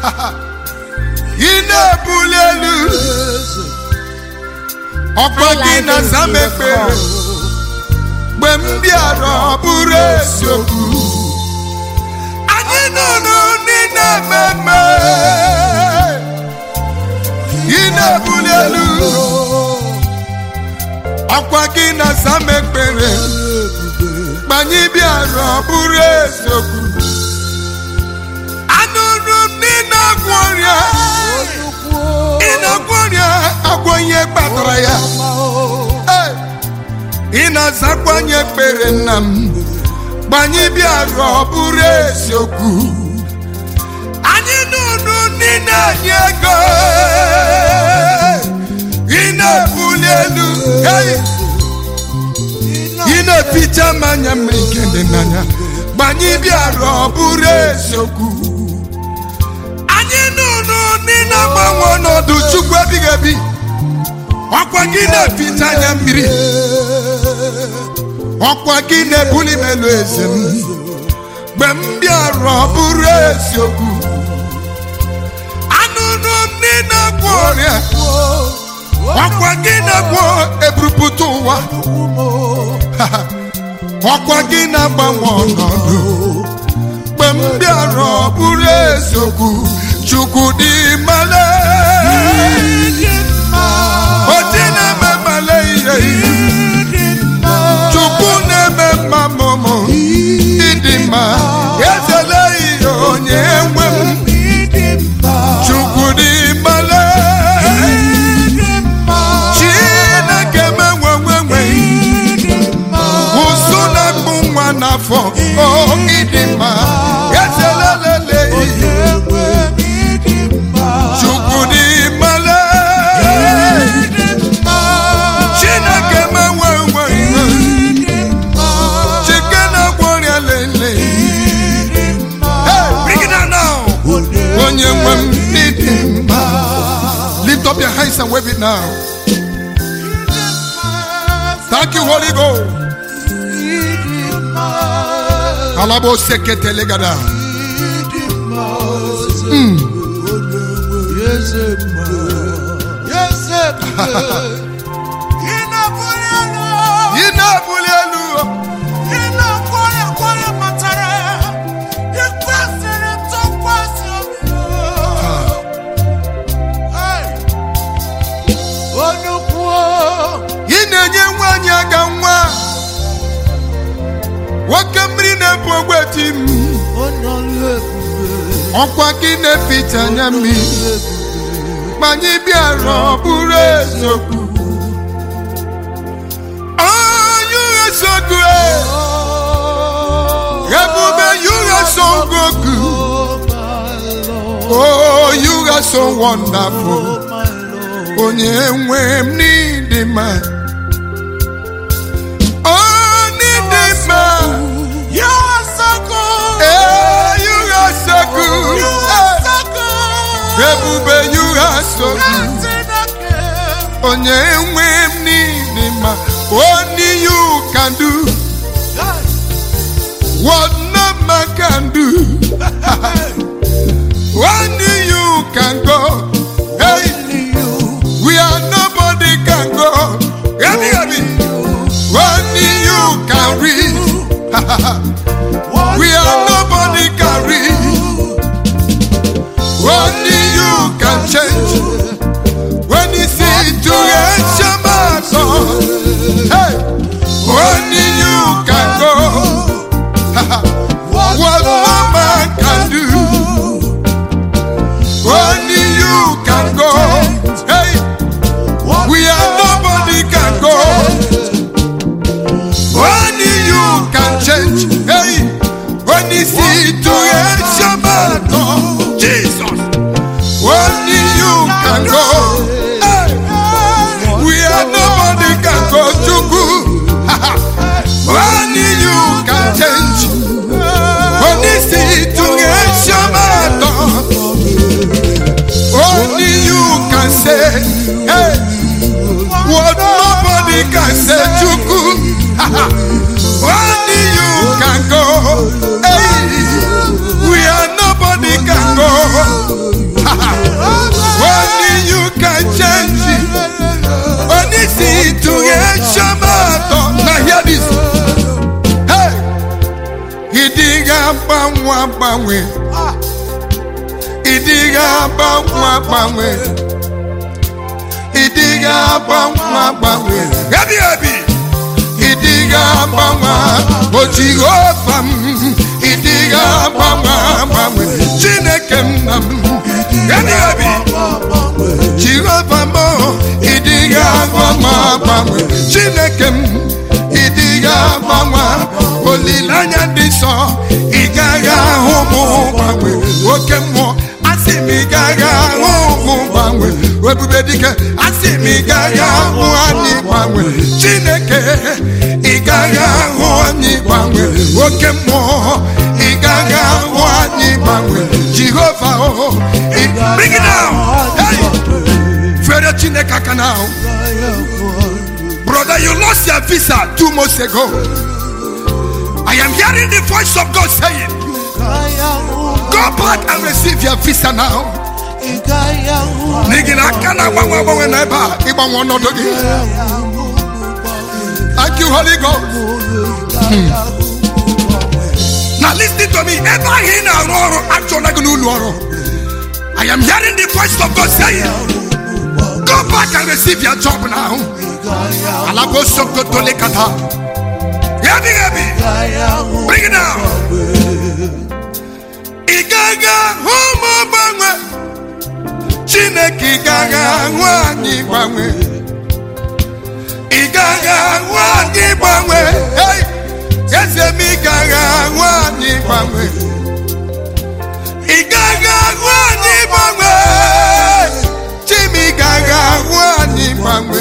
ị na-ebuli elu ọkwa gị na zam ekpere mgbe m bịara ọ bụrụ eziokwu anyị nụrụ ndị na-ememe ị na-ebuli elu ọkwa gị na zam ekpere mgbe anyị bịara ọ bụrụ eziokwu anụrụ m ndị na-agwọ ọrịa ị na-agwọ ọrịa agwọ ihe kpatara ya Hey! ị na-azakwanye ekpere nna m gbanye bịara ọ bụrụ eziokwu anyị nụrụ ndị na-enye ego ị na-ebuli elu hey! ị na-eficha mmanya mmiri nke dị n'anya gbanye bịara ọ bụrụ eziokwu anyị nụrụ ndị na-agbanwe ọnọdụ chukwu ebighị ebi ọkwa gị na-eficha anya mmiri ọkwa gị na-ebuli m elu eze m mgbe m bịara ọ bụrụ eziokwu anụnụ m ndị na-agwọ ọrịa ọkwa gị na-agwọ eburupụta ụwa ọkwa gị na-agbanwe ọnọdụ mgbe m bịara ọ bụrụ eziokwu chukwu dị male oji na-eme male ihe chukwu na-eme mma mụmụ ịdị mma ezele ihe onye nwe m chukwu dị male chineke menwenwenwe ụsụ na-akpụ nwa n'afọ o ịdị mma ezelelele chukwu dị male chineke menwenwe chike na-agwọ ọrịa lele Hey, bring it down now. onye nwe m n'ịdị mma lift up your hands and wave it now thank you holy ghost alabo seketele gada ị na-ebuli elu ị na-enye nwaanyị aga nwa nwoke mmiri na-ebu ogweti m ọkwa gị na-eficha anya mmiri ma anyị bịara ọ bụrụ eziokwu onye eziokwu ebube yuga so goku oh you are so wonderful onye nwe m n'ịdị mma oh n'ịdị mma eh you are so good Eh, ebube you are so good onye nwe m n'ịdị mma only you can do what no man can do only you can go hey we are nobody can go hear me hear me only you can reach we are nobody can reach only you can change when you see situation matter hey only you can go what no man can do agbanwe ịdịghị agbanwe agbanwe ịdịghị agbanwe agbanwe ebi ebi ịdịghị agbanwe o jehova m ịdịghị agbanwe agbanwe chineke nna m ebi ebi jehova m ịdịghị agbanwe agbanwe chineke m ịdịghị agbanwe olileanya dị nsọ ị gaghị ahụ mụ gbanwe oke mmụọ asị m ị gaghị ahụ mụ gbanwe ebube dike asị m ị gaghị ahụ anyị gbanwe chineke ị gaghị ahụ anyị gbanwe oke mmụọ ị gaghị ahụ anyị gbanwe jehova o bring it down hey fere chineke aka na ahụ brother you lost your visa two months ago i am hearing the voice of god saying go back and receive your visa now n'ihi na aka na-agbanwe agbanwe n'ebe a ịgbanwe ọnọdụ gị thank you holy god now listen to me ebe ahụ ị na-arụ ọrụ achọla gị n'ụlọ ọrụ i am hearing the voice of god saying go back and receive your job now alabo sokoto lekata hebi hebi bring it down ị gaghị ahụ ma gbanwe chineke ị gaghị ahụ anyị gbanwe ị gaghị ahụ anyị gbanwe hey! eze m ị gaghị ahụ anyị gbanwe ị gaghị ahụ anyị gbanwe chim ị gaghị ahụ anyị gbanwe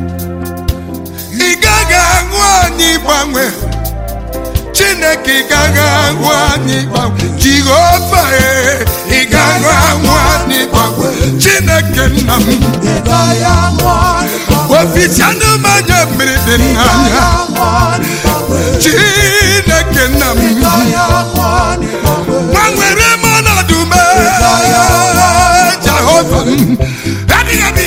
ị gaghị ahụ anyị gbanwe chineke ị gaghị ahụ anyị gbanwe jehova e ị gaghị ahụ anyị gbanwe chineke nna m ofici anụmanya mmiri dị n'anya chineke nna m gbanwere m ọnọdụ m jehova m adịghị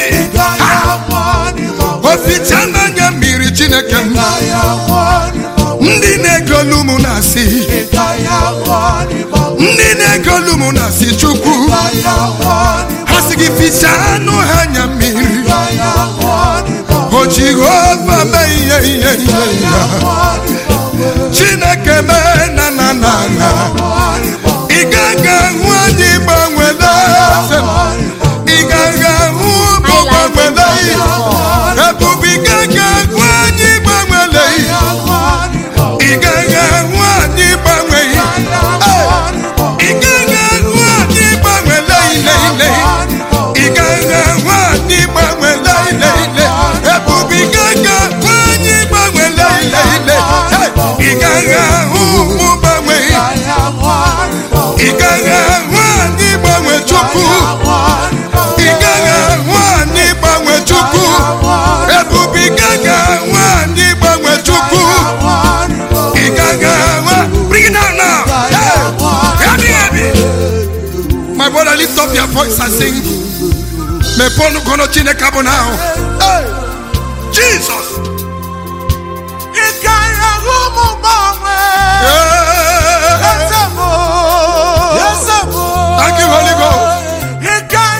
ofici anụmanya mmiri chineke m ndị na-egolu m na-asị ndị na-egolu m na-asị chukwu ha sị gị ficha anụ ha anya mmiri o jehova mee ihe ihe ihe ya chineke mee na na na na ị gaghị ahụ anyị gbanwela eze m. ị gaghị ahụ bụ gbanwela ihe ebube ị gaghị ahụ anyị gbanwela ihe ị gaghị ahụ anyị gbanwe ihe ị gaghị ahụ anyị gbanwela ile ile ị gaghị ahụ anyị gbanwela ile ile ebube ị gaghị ahụ anyị gbanwela ile ile Hey! ị gaghị ahụ ụmụ gbanwe ihe ị gaghị ahụ anyị gbanwe chukwu ị gaghị ahụ anyị gbanwe chukwu ebube ị gaghị ahụ anyị gbanwe chukwu ị gaghị ahụ bring it down now Hey! Heavy, heavy. my brother lift up your voice and sing mepee ọnụ gọnọ chineke bụ now Hey! jesus Yeah. Thank you, Holy Ghost.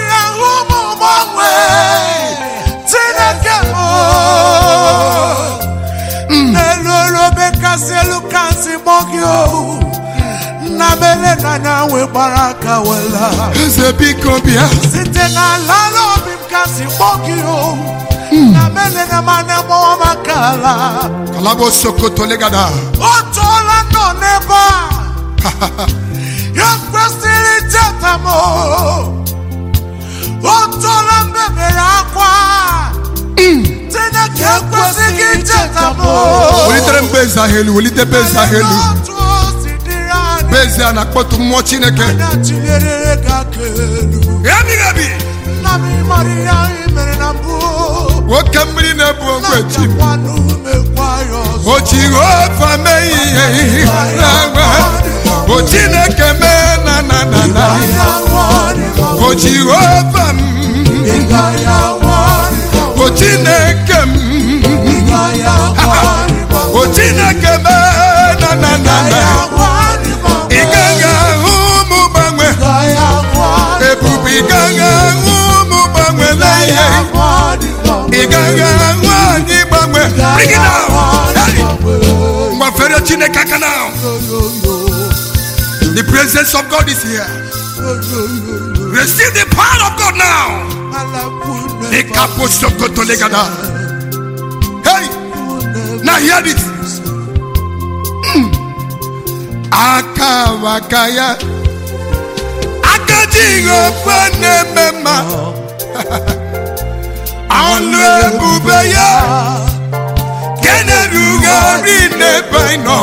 nnabere n'anya wee gbara aka wela eze biko bịa site n'ala n'obi m kasị kpọọ gị o nnabere na mana gbawa maka ala kalabo sokoto legada o tụọla nọ n'ebe a ya kwesịrị icheta m o o tụọla mbebere akwa Chineke ekwesịghị icheta m o welitere mbe eze ahụ elu welite be eze ahụ elu Otu o si dịrị anyị be eze a na-akpọtụ mmụọ chineke anya tinyere gị aka elu ebighị ebi nna m ịmara ihe ahụ i mere na mbụ nwoke mmiri na-ebu ogwe ji m na-abịakwanụ mekwa ya ọzọ o jehova mee ihe ihe na-agba o chineke mee na na na na o jehova m o chineke m o chineke mee na na na na ị gaghị ahụ agagha nwanyị gbanwe bring it down Hey! mgbafere chineke aka now the presence of god is here receive the power of god now ikaposokotolegada hey now hear this Mm. aka waka ya aka jehova na-eme mma ọnụ ebube ya kenerugharị n'ebe anyị nọ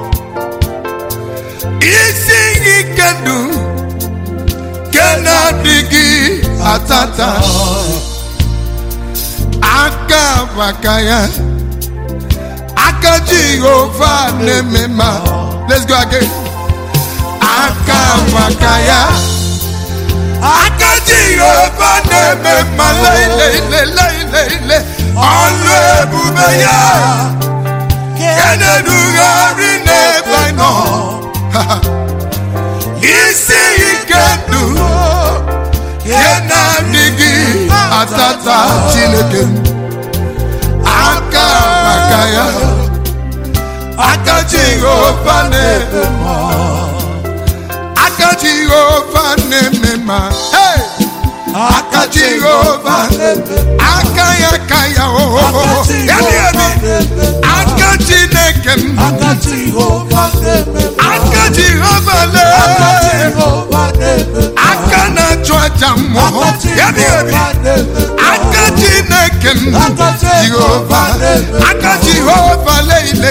isi ike ndụ ke na-adịghị atata aka maka ya aka jehova na-eme mma let's go again aka maka ya aka jehova na-eme mma leileleilele ọlụ ebube ya kenedugharị n'ebe anyị nọ isi ike ndụ ihe na-adịghị atata chineke aka maka ya aka jehova na-eme mma aka jehova na-eme mma Hey! aka jehova aka ya aka ya ohoho ya dị ebi aka chineke m aka jehova lee aka na-achụ aja mmụọ ya dị ebi aka chineke m jehova aka jehova leile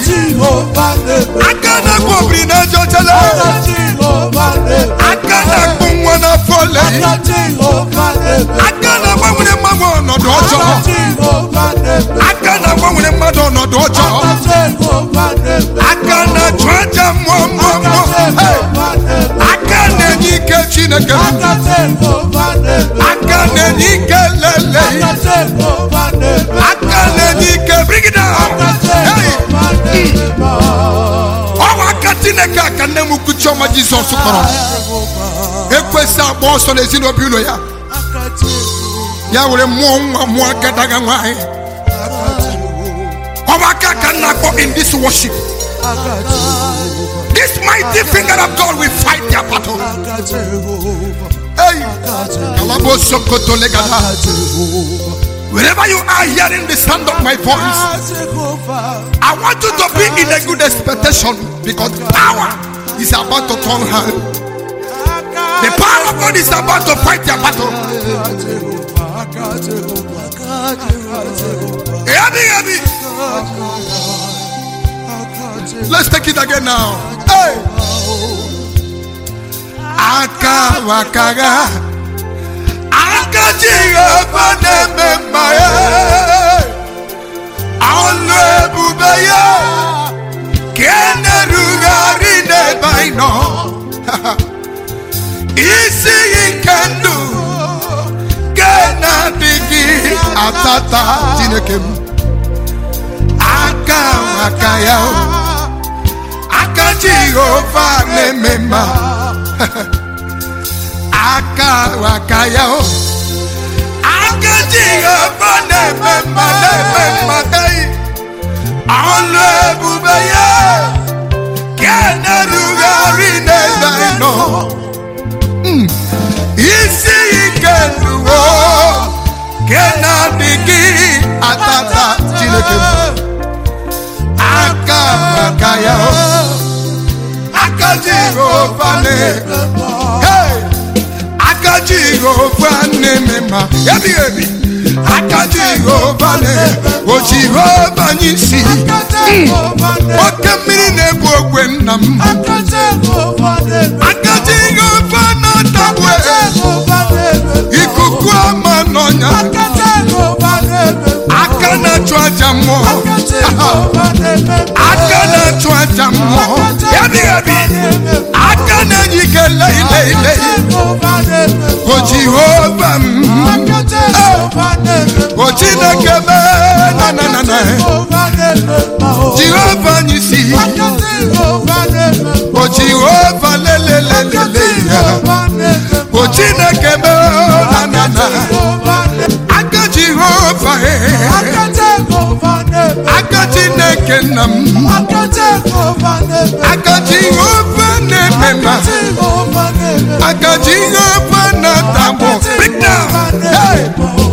aka na-akpọ obiri na-eje ochele aka na-akpụ nwa n'afọ lee aka na-agbanwere mmadụ ọnọdụ ọjọọ aka na-agbanwere mmadụ ọnọdụ ọjọọ aka na-achụ aja mmụọ mmụọ mmụọ Hey! aka na-enye ike chineke m aka na-enye ike lele aka na-enye ike bring it down Hey! ọwa aka chineke aka nne m ukwu chiọma jizọs kpọrọ ekwesị agba ọsọ n'ezinụlọ ụlọ ya ya were mmụọ nwa mmụọ agadaga nwanyị ọwa aka ka nna akpọ in this worship this mighty finger of God will fight their battle hey kalabo sokoto legada wherever you are hearing the sound of my voice I want you to be in a good expectation because power is about to turn hand the power of God is about to fight their battle heavy heavy let's take it again now hey aka wakaga aka jehova na-eme mma ya ọlụ ebube ya ka e na-erugharị n'ebe anyị nọ isi ike ndụ ka na-adịghị atata chineke m aka maka ya aka jehova na-eme mma aka aka ya o aka jehova na-eme mma na-eme mma ei ọlụ ebube ya ka na-erugharị n'ebe anyị nọ Mm. isi ike nduwo ka na-adịghị atata chineke m aka aka ya o aka jehova na-eme Hey! aka jehova na-eme mma ebighị ebi aka jehova na-eme o jehova anyị si oke mmiri na-egbu ogwe nna m aka jehova na-atagbu ikuku ama n'ọnya aka na-achụ aja mmụọ aka na-achụ aja mmụọ ebighị ebi aka na-enye ike leile ile o jehova m o chineke mee na na na na jehova anyị si o jehova lelelelele ya o chineke mee na na na aka jehova e nna m aka Jehova na-eme aka jehova na-eme ma aka Jehova na-eme aka jehova na-atagbo Hey!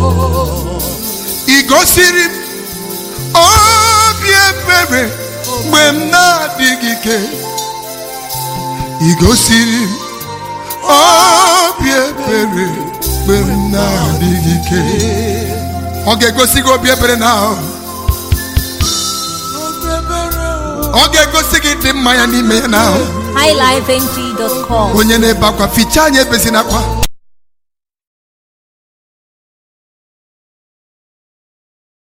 ị gosiri m obi ebere mgbe m na-adịghị ike ị gosiri m obi ebere mgbe m na-adịghị ike ọ ga-egosi gị obi ebere na ahụ ọ ga-egosi gị dị mma ya n'ime ya na ahụ highlifeng.com. onye na-ebe akwa fichaa anya ebezina akwa